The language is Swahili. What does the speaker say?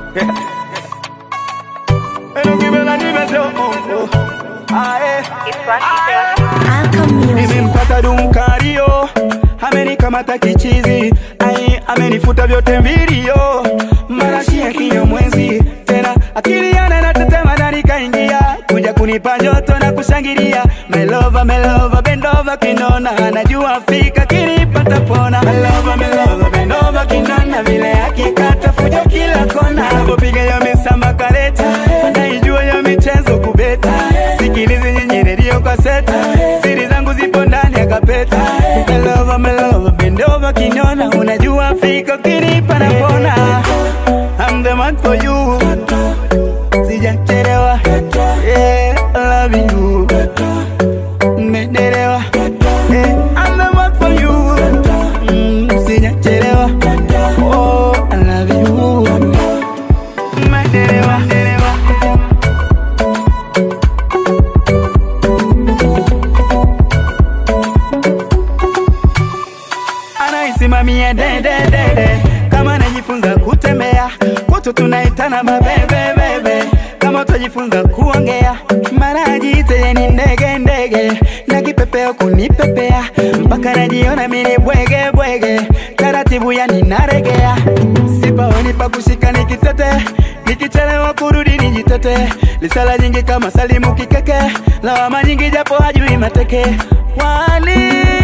Enongibela nimeseo oh, oh. Ae. Alcom Music. Nimempata Dunkario, amenikamata kichizi, ai, amenifuta vyote mvilio, marashi ya kinyamwezi tena, akili yana na tetema ndani kaingia, kuja kunipa joto na kushangilia, melova melova bendova kinona, anajua fika kinipata pona, melova melova bendova kinona, vile akikata fujo kila kona, anapopiga ya misamba kareta, anaijua ya michezo kubeta, sikilizi nyinyi redio kwa seta, siri zangu zipo ndani ya kapeta, melova melova bendova kinona, unajua fika kinipa na pona, I'm the man for you, sijachelewa, yeah, I love you, mmedelewa, yeah, I'm the man for you, mm, sijachelewa, oh, I love you, mmedelewa, mmedelewa. anaisimamia dededede kama najifunza kutembea kwetu tunaitana mabebebebe kama utajifunza kuongea mara ajiite ye ni ndege ndege na kipepeo kunipepea mpaka najiona mini bwege bwege taratibu yani naregea sipaoni pa kushika nikitete nikichelewa kurudi nijitete lisala nyingi kama salimu kikeke lawama nyingi japo hajui mateke wali